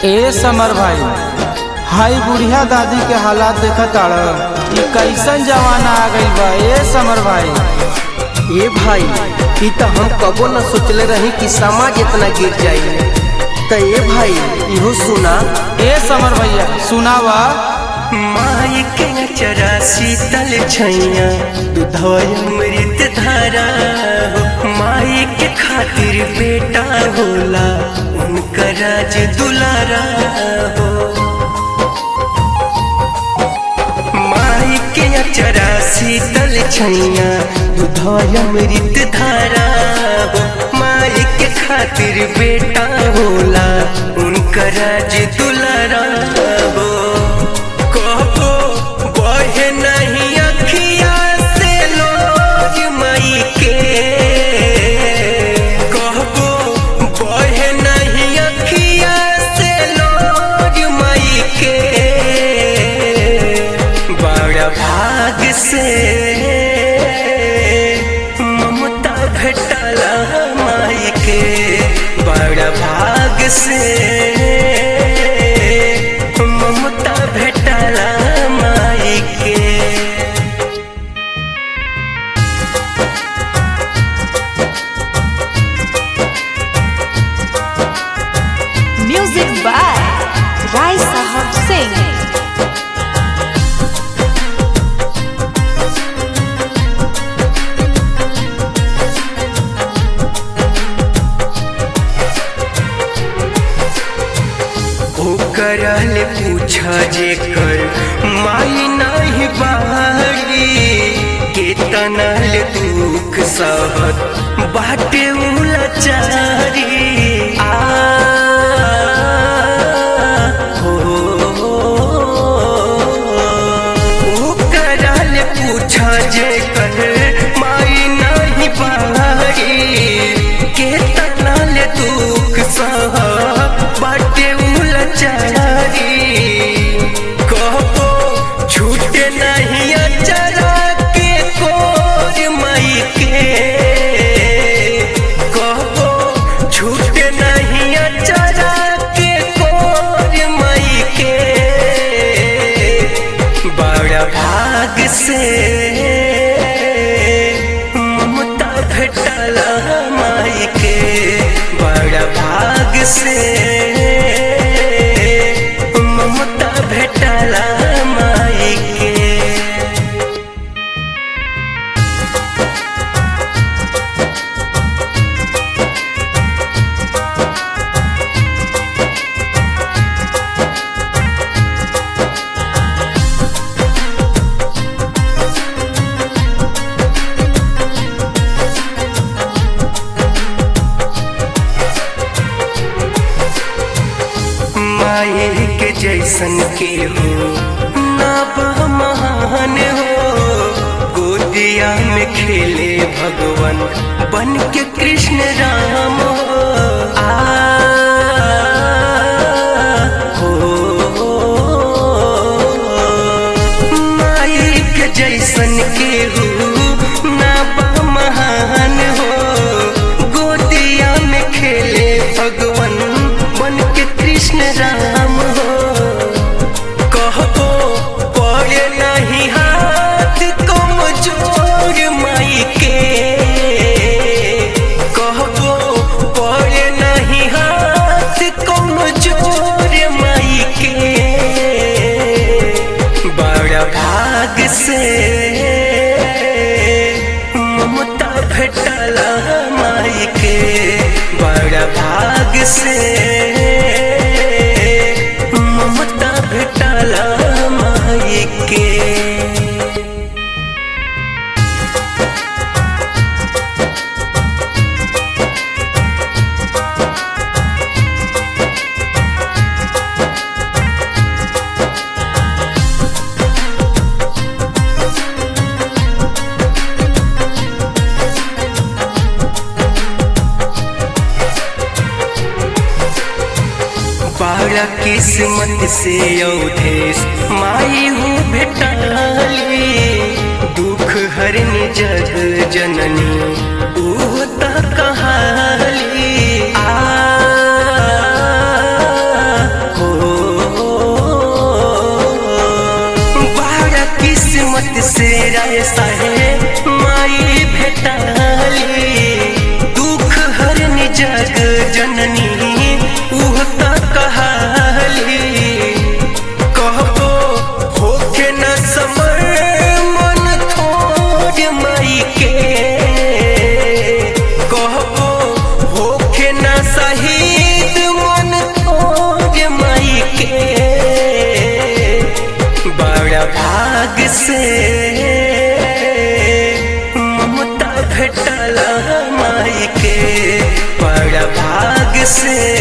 ए समर भाई हाई बुढ़िया दादी के हालात देखत ताड़ ई कैसन जमाना आ गइल बा ए समर भाई ए भाई ई त हम कबो न सोचले रही कि समाज इतना गिर जाई त ए भाई इहो सुना ए समर भैया सुनावा माई के चरा शीतल छैया दूधवा अमृत धारा हो माई के खातिर बेटा होला उनका राज दुलारा हो माई के चरा शीतल छैया दूधवा अमृत धारा हो माई के खातिर बेटा होला उनका राज दुलारा हो कहो बहे नहीं अखिया से लोज मई के कहबो बहे नहीं अखिया से लोज मई के बड़ा भाग से ममता भेटला माई के बड़ा भाग से ममता भेटला माई के Music by Rai Sahab Singh. ओकरल पूछा जे कर माई नहीं बाड़ी के तनल दुख सहत बाटे उलचारी आ हो ओकरल पूछा जे कर माई नहीं बाड़ी के तनल दुख सहत बाटे उलचारी कहबो छूटे नहीं अचरा के कोर मई के कहबो छूटे नहीं अचरा के कोर मई के बड़ा भाग से ममता भेटला माई के बड़ा भाग से ममता भेटला माई के माए के जैसन के हो ना बा महान हो गोदिया में खेले भगवान बन के कृष्ण राम हो आ हो माए के जैसन के हो ना बा महान हो गोदिया में खेले भगवान बन के कृष्ण राम हो कहबो पड़े नहीं हाथ कमजोर माई के कहबो पड़े नहीं हाथ कमजोर माई के बड़ा भाग से ममता भेटला माई के बड़ा भाग से ममता भेटला माई के बड़ा किस्मत से अवधेश माई हो भेटाली दुख हरनी जग जननी ऊ त कहाली आ हो भेटाली दुख हरनी जग जननी उह त कहाली कहबो होके न समर मन थोड़ माई के कहबो होके न शहीद मन थोड़ माई के बड़ा भाग से ममता भेटला माई के बड़ा भाग से